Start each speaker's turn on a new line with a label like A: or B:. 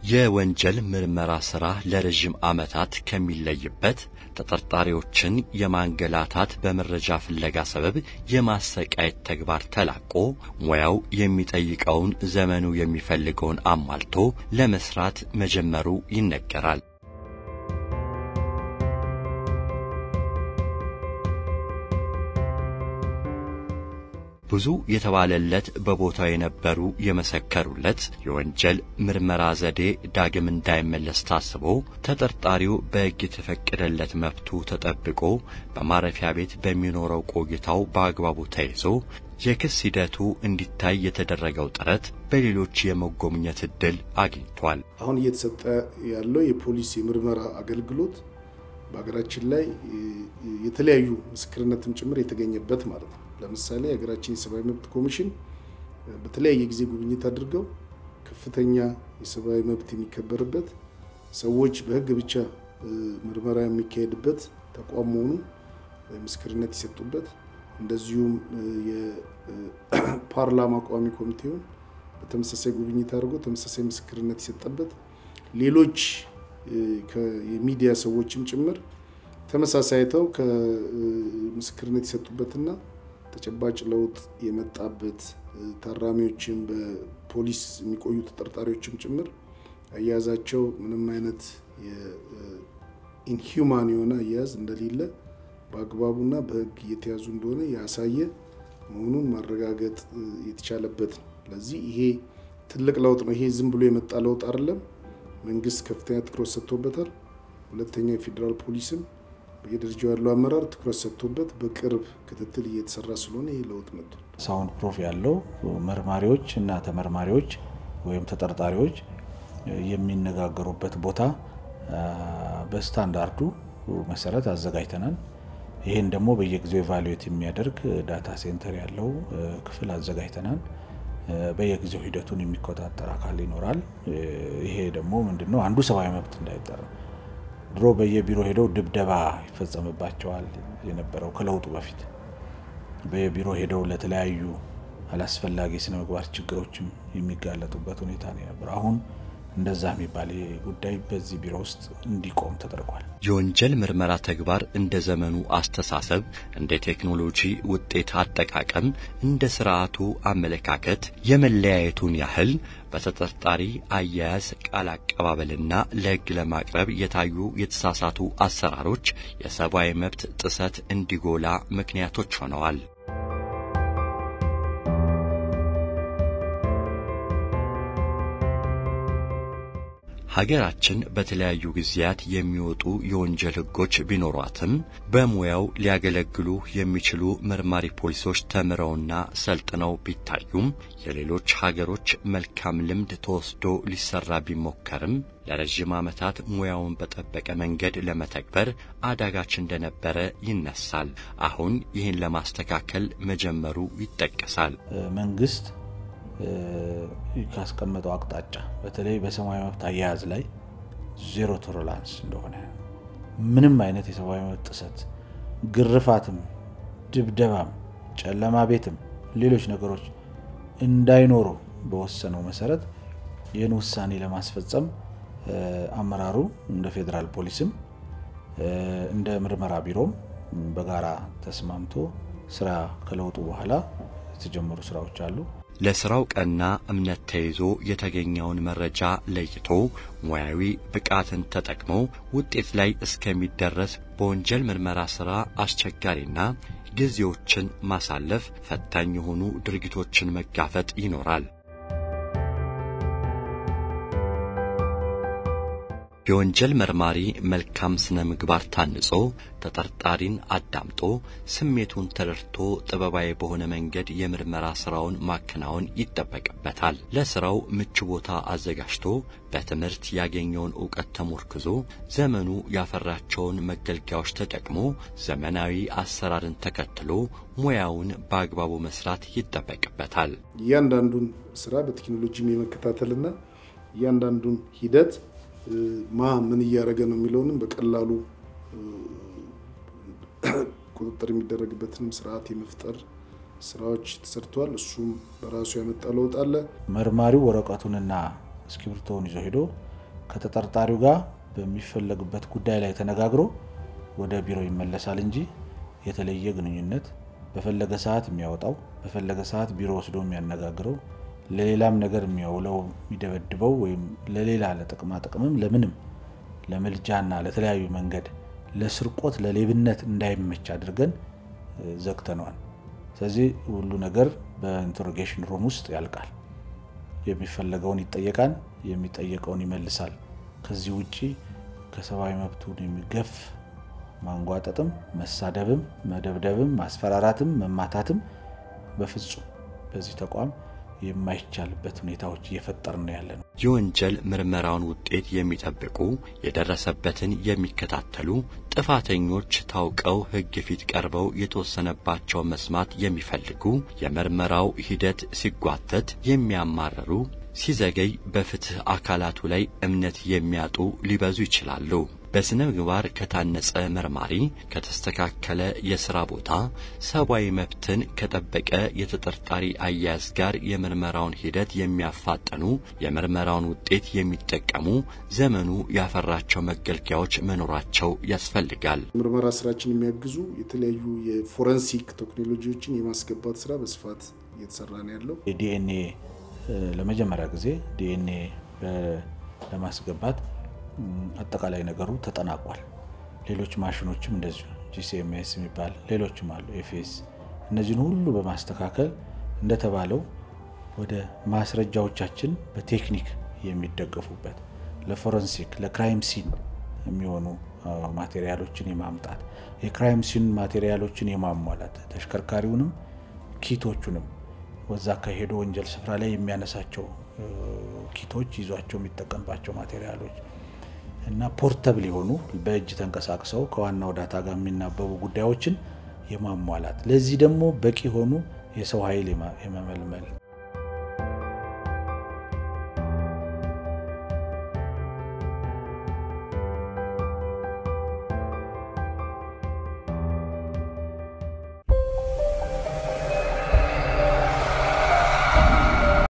A: የወንጀል ምርመራ ሥራ ለረዥም ዓመታት ከሚለይበት ተጠርጣሪዎችን የማንገላታት በመረጃ ፍለጋ ሰበብ የማሰቃየት ተግባር ተላቆ ሙያው የሚጠይቀውን ዘመኑ የሚፈልገውን አሟልቶ ለመስራት መጀመሩ ይነገራል። ብዙ የተባለለት በቦታው የነበሩ የመሰከሩለት የወንጀል ምርመራ ዘዴ ዳግም እንዳይመለስ ታስቦ ተጠርጣሪው በሕግ የተፈቀደለት መብቱ ተጠብቆ በማረፊያ ቤት በሚኖረው ቆይታው በአግባቡ ተይዞ የክስ ሂደቱ እንዲታይ የተደረገው ጥረት በሌሎች የመጎብኘት ዕድል አግኝቷል።
B: አሁን እየተሰጠ ያለው የፖሊስ የምርመራ አገልግሎት በሀገራችን ላይ የተለያዩ ምስክርነትም ጭምር የተገኘበት ማለት ነው። ለምሳሌ የሀገራችን የሰብአዊ መብት ኮሚሽን በተለያየ ጊዜ ጉብኝት አድርገው ከፍተኛ የሰብአዊ መብት የሚከበርበት ሰዎች በሕግ ብቻ ምርመራ የሚካሄድበት ተቋም መሆኑ ምስክርነት የሰጡበት እንደዚሁም የፓርላማ ቋሚ ኮሚቴውን በተመሳሳይ ጉብኝት አድርጎ ተመሳሳይ ምስክርነት የሰጠበት ሌሎች የሚዲያ ሰዎችም ጭምር ተመሳሳይ አይተው ከምስክርነት የሰጡበትና ተጨባጭ ለውጥ የመጣበት ታራሚዎችም በፖሊስ የሚቆዩ ተጠርጣሪዎችም ጭምር አያያዛቸው ምንም አይነት ኢንሂውማን የሆነ አያያዝ እንደሌለ በአግባቡና በሕግ እየተያዙ እንደሆነ ያሳየ መሆኑን ማረጋገጥ የተቻለበት ነው። ስለዚህ ይሄ ትልቅ ለውጥ ነው። ይሄ ዝም ብሎ የመጣ ለውጥ አይደለም። መንግስት ከፍተኛ ትኩረት ሰጥቶበታል። ሁለተኛ የፌዴራል ፖሊስም በየደረጃው ያለው አመራር ትኩረት ሰጥቶበት በቅርብ ክትትል እየተሰራ ስለሆነ ይህ ለውጥ መጥቷል።
C: ሳውንድ ፕሮፍ ያለው መርማሪዎች እና ተመርማሪዎች ወይም ተጠርጣሪዎች የሚነጋገሩበት ቦታ በስታንዳርዱ መሰረት አዘጋጅተናል። ይህን ደግሞ በየጊዜው ኤቫሉዌት የሚያደርግ ዳታ ሴንተር ያለው ክፍል አዘጋጅተናል። በየጊዜው ሂደቱን የሚቆጣጠር አካል ይኖራል። ይሄ ደግሞ ምንድነው አንዱ ሰብአዊ መብት እንዳይጠራ ድሮ በየቢሮ ሄደው ድብደባ ይፈጸምባቸዋል የነበረው ከለውጡ በፊት በየቢሮ ሄደው ለተለያዩ አላስፈላጊ ስነ ምግባር ችግሮችም የሚጋለጡበት ሁኔታ ነው የነበረው። አሁን እንደዛ የሚባል ጉዳይ በዚህ ቢሮ ውስጥ እንዲቆም ተደርጓል።
A: የወንጀል ምርመራ ተግባር እንደ ዘመኑ አስተሳሰብ፣ እንደ ቴክኖሎጂ ውጤት አጠቃቀም፣ እንደ ስርዓቱ አመለካከት የመለያየቱን ያህል በተጠርጣሪ አያያዝ፣ ቃል አቀባበልና ለሕግ ለማቅረብ የታዩ የተሳሳቱ አሰራሮች የሰብአዊ መብት ጥሰት እንዲጎላ ምክንያቶች ሆነዋል። ሀገራችን በተለያዩ ጊዜያት የሚወጡ የወንጀል ሕጎች ቢኖሯትም በሙያው ሊያገለግሉ የሚችሉ መርማሪ ፖሊሶች ተምረውና ሰልጥነው ቢታዩም የሌሎች ሀገሮች መልካም ልምድ ተወስዶ ሊሰራ ቢሞከርም ለረዥም ዓመታት ሙያውን በጠበቀ መንገድ ለመተግበር አዳጋች እንደነበረ ይነሳል። አሁን ይህን ለማስተካከል መጀመሩ ይጠቀሳል።
C: መንግስት ካስቀመጠው አቅጣጫ በተለይ በሰብአዊ መብት አያያዝ ላይ ዜሮ ቶለራንስ እንደሆነ ምንም አይነት የሰብአዊ መብት ጥሰት፣ ግርፋትም፣ ድብደባም፣ ጨለማ ቤትም ሌሎች ነገሮች እንዳይኖሩ በወሰነው መሰረት ይህን ውሳኔ ለማስፈጸም አመራሩ እንደ ፌዴራል ፖሊስም እንደ ምርመራ ቢሮም በጋራ ተስማምቶ ስራ ከለውጡ በኋላ የተጀመሩ ስራዎች አሉ።
A: ለስራው ቀና እምነት ተይዞ የተገኘውን መረጃ ለይቶ ሙያዊ ብቃትን ተጠቅሞ ውጤት ላይ እስከሚደረስ በወንጀል ምርመራ ሥራ አስቸጋሪና ጊዜዎችን ማሳለፍ፣ ፈታኝ የሆኑ ድርጊቶችን መጋፈጥ ይኖራል። የወንጀል መርማሪ መልካም ስነ ምግባር ታንጾ ተጠርጣሪን አዳምጦ ስሜቱን ተረድቶ ጥበባዊ በሆነ መንገድ የምርመራ ስራውን ማከናወን ይጠበቅበታል። ለስራው ምቹ ቦታ አዘጋጅቶ በትምህርት ያገኘውን ዕውቀት ተሞርክዞ ዘመኑ ያፈራቸውን መገልገያዎች ተጠቅሞ ዘመናዊ አሰራርን ተከትሎ ሙያውን በአግባቡ መስራት ይጠበቅበታል።
B: እያንዳንዱን ስራ በቴክኖሎጂም የመከታተልና እያንዳንዱን ሂደት ማ ምን እያደረገ ነው የሚለውንም በቀላሉ ቁጥጥር የሚደረግበትንም ስርዓት የመፍጠር ስራዎች ተሰርተዋል። እሱም በራሱ ያመጣ ለውጥ አለ።
C: መርማሪው ወረቀቱንና እስክሪብቶውን ይዞ ሄዶ ከተጠርጣሪው ጋር በሚፈለግበት ጉዳይ ላይ ተነጋግሮ ወደ ቢሮ ይመለሳል እንጂ የተለየ ግንኙነት በፈለገ ሰዓት የሚያወጣው በፈለገ ሰዓት ቢሮ ወስዶ የሚያነጋግረው ለሌላም ነገር የሚያውለው የሚደበድበው ወይም ለሌላ ለጥቅማ ጥቅምም ለምንም ለምልጃና ለተለያዩ መንገድ ለስርቆት ለሌብነት እንዳይመች አድርገን ዘግተነዋል። ስለዚህ ሁሉ ነገር በኢንተሮጌሽን ሩም ውስጥ ያልቃል። የሚፈለገውን ይጠየቃል፣ የሚጠየቀውን ይመልሳል። ከዚህ ውጭ ከሰብአዊ መብቱን የሚገፍ ማንጓጠጥም፣ መሳደብም፣ መደብደብም፣ ማስፈራራትም፣ መማታትም በፍጹም በዚህ ተቋም የማይቻልበት ሁኔታዎች እየፈጠር ነው ያለ ነው።
A: የወንጀል ምርመራውን ውጤት የሚጠብቁ የደረሰበትን የሚከታተሉ ጥፋተኞች ታውቀው ሕግ ፊት ቀርበው የተወሰነባቸው መስማት የሚፈልጉ የምርመራው ሂደት ሲጓተት የሚያማርሩ ሲዘገይ በፍትህ አካላቱ ላይ እምነት የሚያጡ ሊበዙ ይችላሉ። በስነ ምግባር ከታነጸ መርማሪ፣ ከተስተካከለ የሥራ ቦታ፣ ሰብአዊ መብትን ከጠበቀ የተጠርጣሪ አያያዝ ጋር የምርመራውን ሂደት የሚያፋጥኑ የምርመራውን ውጤት የሚጠቀሙ ዘመኑ ያፈራቸው መገልገያዎች መኖራቸው ያስፈልጋል።
B: ምርመራ ስራችን የሚያግዙ የተለያዩ የፎረንሲክ ቴክኖሎጂዎችን የማስገባት ስራ በስፋት እየተሰራ ነው ያለው።
C: የዲኤንኤ ለመጀመሪያ ጊዜ ዲኤንኤ ለማስገባት አጠቃላይ ነገሩ ተጠናቋል። ሌሎች ማሽኖችም እንደዚሁ ጂሲኤምኤስ የሚባል ሌሎችም አሉ፣ ኤፍኤስ እነዚህን ሁሉ በማስተካከል እንደተባለው ወደ ማስረጃዎቻችን በቴክኒክ የሚደገፉበት ለፎረንሲክ ለክራይም ሲን የሚሆኑ ማቴሪያሎችን የማምጣት የክራይም ሲን ማቴሪያሎችን የማሟላት ተሽከርካሪውንም ኪቶቹንም ወዛ ከሄዶ ወንጀል ስፍራ ላይ የሚያነሳቸው ኪቶች ይዟቸው የሚጠቀምባቸው ማቴሪያሎች እና ፖርተብል የሆኑ በእጅ ተንቀሳቅሰው ከዋናው ዳታ ጋር የሚናበቡ ጉዳዮችን የማሟላት ለዚህ ደግሞ በቂ የሆኑ የሰው ኃይል የመመልመል